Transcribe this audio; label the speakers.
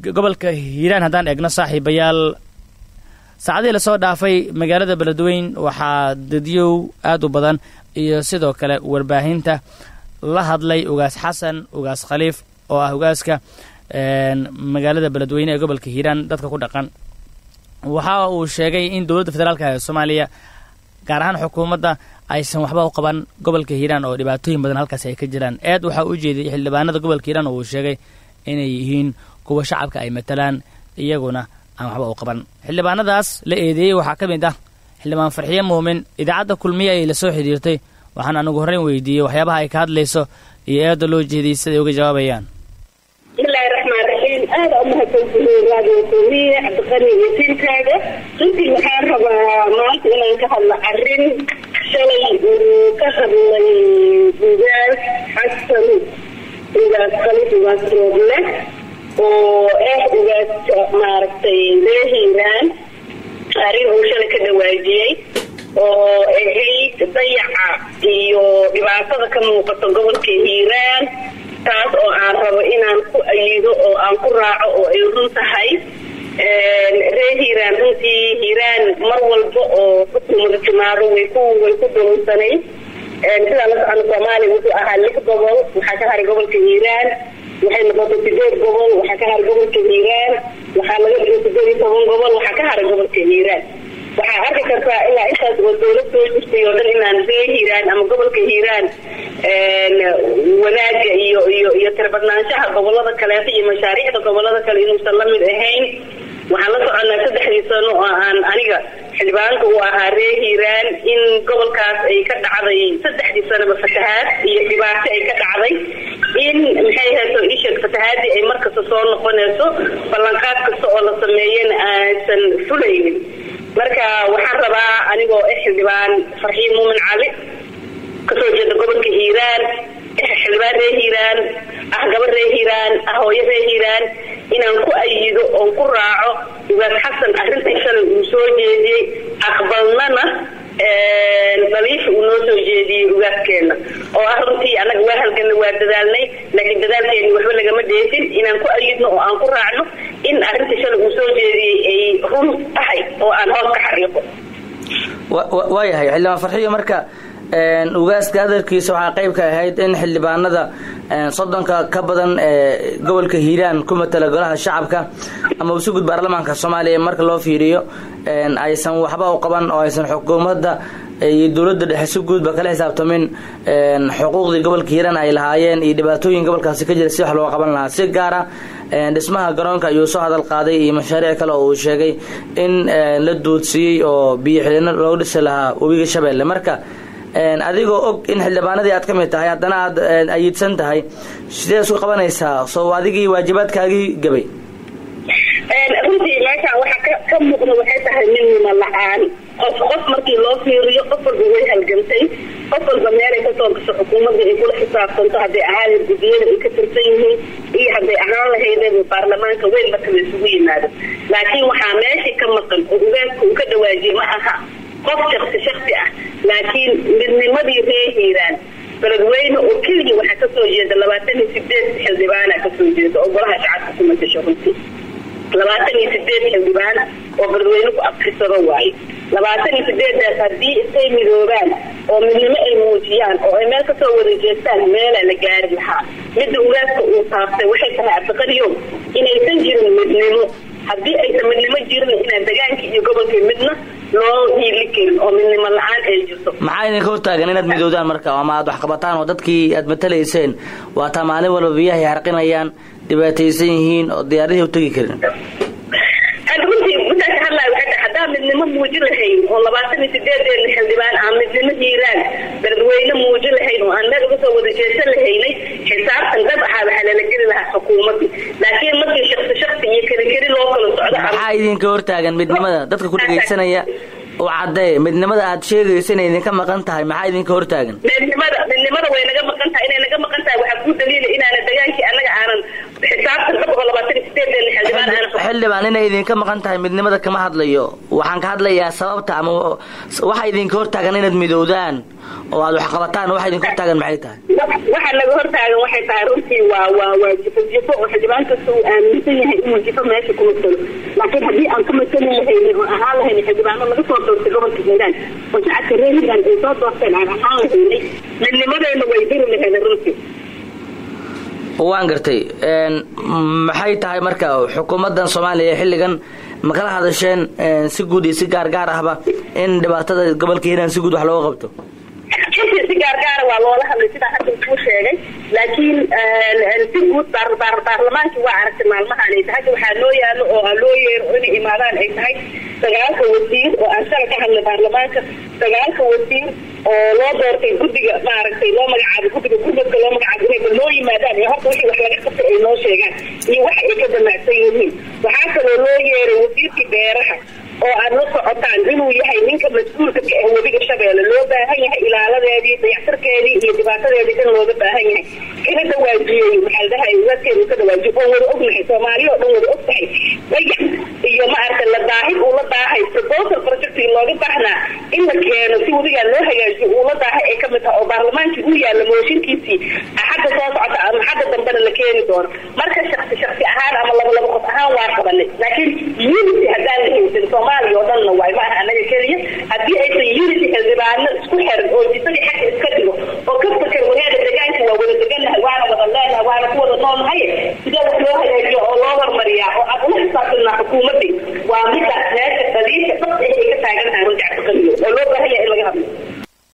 Speaker 1: gobolka hiiraan haddaan eegno saaxiibayaal saacadihii lasoo dhaafay magaalada beledweyn waxaa dadyow aad u badan iyo sidoo kale warbaahinta la hadlay ugaas xasan ugaas khaliif oo ah ugaaska magaalada beledweyne ee gobolka hiiraan dadka ku dhaqan waxa uu sheegay in dowladda federaalk ee soomaaliya gaar ahaan xukuumadda aysan waxba u qaban gobolka hiiraan oo dhibaatooyin badan halkaasi ay ka jiraan eed waxaa u jeediyay xildhibaanada gobolka hiiraan oo uu sheegay inay yihiin kuwa shacabka ay matalaan iyaguna aan waxba u qaban xildhibaanadaas la eedeeyey waxaa ka mid ah xildhibaan farxiye muumin idaacadda kulmiye ay la soo xidhiirtay waxaan anigu horreyn weydiiyey waxyaabaha ay ka hadlayso iyo eedda loo jeediyey siday uga jawaabayaan
Speaker 2: bismillahi raxmaan raxiim aada umahadsantihiin raadiyo kulmiye cabdiqani iyo tiilkaaga runtii waxaan rabaa maanta inaan ka hadlo arrin shalay uu ka hadlay ugaas xasan ugaas khalif ugaas rooble oo ah ugaaska maaragtay ree hiiraan arrin uu shalay ka dhawaajiyey oo ahayd dayaca iyo dhibaatada ka muuqato gobolka hiiraan taas oo aan rabo inaan ku ayido oo aan ku raaco oo ay run tahay ree hiiraan runtii hiiraan mar walba oo xukumada timaado way ku way ku dulunsanay sidaa la socona soomaaliya wuxuu ahaa lix gobol waxaa ka haray gobolka hiiraan waxay noqotay sideed gobol waxaa ka haray gobolka hiiraan waxaa laga dhigay sideed iyo toban gobol waxaa ka haray gobolka hiiraan waxaa arki kartaa ilaa intaas oo dowlad soo jirtay oo dhan inaan ree hiiraan ama gobolka hiiraan wanaaga iyo iyo iyo tirabadnaanshaha gobolada kaleeto iyo mashaariicda gobolada kale inuusan la mid ahayn waxaan la soconaa saddexdii sano oo aan aniga xildhibaanka u ahaa ree hiiraan in gobolkaas ay ka dhacday saddexdii sanoba fatahaad iyo dhibaato ay ka dhacday in maxay hayso isheeg fatahaadii ay markasta soo noqonayso ballanqaad kasta oo la sameeyana aysan fulaynin marka waxaan rabaa anigoo ah xildhibaan farxiin muumin cali kasoo jeeda gobolka hiiraan xildhibaan ree hiiraan ah gabar ree hiiraan ah hooyo ree hiiraan inaan ku ayido oon ku raaco ugaas xasan arrintii shalay uu soo jeediyey aqbalnana daliifa uu noo soo jeediyey ugaaskeena oo ah runtii annaga waa halganna waa dadaalnay laakiin dadaalkeeni waxba lagama dheefin inaan ku ayidno oo aan ku raacno in arrintii shalay uu soo jeediyey ay run tahay oo aan hoos ka xariiqo
Speaker 3: waayahay xildhibaan farxiyo marka ugaaska hadalkiisa waxaa qayb ka ahayd in xildhibaanada soddonka ka badan ee gobolka hiiraan ku matala golaha shacabka ama usugud baarlamaanka soomaaliya marka loo fiiriyo aysan waxba u qaban oo aysan xukuumadda iyo dowladda dhexe si guudba kala xisaabtamin xuquuqdii gobolka hiiraan ay lahaayeen iyo dhibaatooyin gobolkaasi ka jira si wax loo qaban lahaa si gaara dhismaha garoonka ayuu soo hadal qaaday iyo mashaariic kale oo uu sheegay in la duudsiiyey oo biyo xidhino loogu dhisi lahaa webiga shabeelle marka adigoo og in xildhibaanadii aad ka mid tahay haddana aad ayidsan tahay sidee isku qabanaysaa soo adigii waajibaadkaagii gabay
Speaker 2: runtii meeshaan waxaa ka muuqda waxay tahay midnimo la-aan qof qof markii loo fiiriyo qof walba way halgantay qof walba meelay kasoo gasho xukuumadda ay kula xisaabtanto hadday ahaan gudiyada ay ka tirsan yihiin iyo hadday ahaan lahaydeen baarlamaanka weyn marka la isugu yimaado laakiin waxaa meeshii ka maqan oo ugaaska uu ka dhawaajiyey ma aha qof shaksi shaksi ah laakiin midnimadii ree hiiraan beledweyne oo keliya waxaa kasoo jeeda labaatan iyo sideed xildhibaana kasoo jeeda oo golaha shacabka ku matasho runtii labaatan iyo sideed xildhibaan oo beledweyne ku abtirsado waayo labaatan iyo sideedaas haddii istay midoobaan oo midnimo ay muujiyaan oo ay meel kasoo wada jeestaan meelaa la gaari lahaa midda ugaaska uu taabtay waxay tahay cabdiqadiyow inaysan jirin midnimo haddii aysan midnimo jirin inaan degaanka iyo gobolka midna loo hiili karin oo midnimo la-aan ay jirto
Speaker 3: maxaa idinka hortaagan inaad midoodaan marka ama aad wax qabataan oo dadkii aad matalayseen waataa maalin walba biyahay harqinayaan dhibaataysan yihiin oo diyaarihii u tegi karin
Speaker 2: runtii midaan ka hadlaayo waxay tahay haddaan midnimo muujin lahayn oo labaatan iyo sideedeena xildhibaan aan midnimo hiiraan beledweyne muujin lahayn oo aan meel uga soo wada jeesan lahaynay xisaabtan dhab ahaa waxaa lala geli lahaa xukuumadii laakiin markii shaksi shaksi iyo keli keli loo kala socdo
Speaker 3: maxaa idinka hortaagan midnimada dadka ku dhegaysanaya u cadee midnimada aad sheegayso inay idinka maqan tahay maxaa idinka hortaagan
Speaker 2: midnimada midnimada way naga maqan tahay inay naga maqan tahay waxaa kuu daliila inaana degaankii annaga aanan xisaabtan dhab oo labaatan iyo sideedeena xildhibaan xildhibaan aan
Speaker 3: xildhibaan inay idinka maqan tahay midnimada kama hadlayo waxaan ka hadlayaa sababta ama waxa idinka hortaagan inaad midowdaan oo aad wax qabataan waxa idinka hortaagan maxay tahay
Speaker 2: waxa naga hortaagan waxay tahay runtii waa waa waa jifo jifo oo xildhibaan kasta uu aaminsan yahay inuu jifo meesha ku matalo laakiin haddii aan ka matali lahaynin oo ahaan lahayn xildhibaano laga soo doortay gobolka hiiraan oo shacabka reer hiiraan ay soo doorteen aan ahaan lahaynay midnimadeena way diri lahayd runtii
Speaker 3: waan gartay maxay tahay marka xukuumadan soomaaliya xilligan ma kala hadasheen si guud iyo si gaar gaar ahba in dhibaatada gobolka hiiraan si guud wax looga qabto
Speaker 2: si gaargaara waa loola hadlay sidaa hadda kuu sheegay laakiin si guud baarlamaankii waa aragtay maalmahaan ay tahay waxaa loo yaalo oo aa loo yeero inay imaadaan ay tahay sagaalka wasiir oo aan shala ka hadlay baarlamaanka sagaalka wasiir oo loo doortay guddiga maaragtay loo magacaabo guddiga gurmadka loo magacaabo inayba loo yimaadaan ee horta wixii wax laga qabtay ay noo sheegaan iyo waxa ay ka damacsan yihiin waxaa kaloo loo yeeray wasiirkii beeraha oo aad la socotaan inuu yahay ninka mas-uulka ka ah webiga shabeelle loo baahan yahay ilaaladeedii dayactirkeedii iyo dhibaatadeedii dhan looga baahan yahay kana dhawaajiyey maxaa la dhahay waadkeedu ka dhawaajiyo oon wada ognahay soomaaliya oo dhan wada og tahay dayac iyo maaragta la daahid uu la daahay proposal projectigi looga baahnaa in la keeno si webigaa loo hagaajiyo uu la daahay ay kamid tahay oo baarlamaankii uu yaalla mooshinkiisii xagga soo socota ama xagga dambena la keeni doono marka shaksi shaksi ahaan ama laba laba qof ahaan waa qabanay laakiin unity haddaan la haysan soomaaliya oo dhanna waay maaha anaga keliya haddii aysan unity xildhibaano isku xiran oo jisadii xagga iska dhigo oo ka fakar wareeda degaanka waa wada degannahay waana wada leenahay waana ku wada noolnahay sidee wax loo hagaajiyo oo loo hormariyaa oo aan ula xisaabtanaa xukuumadii waa midda meesha daliisha dad ay ka taagan tahay runtii cabdiqaliyo oo loo baahan yahay in laga hadlo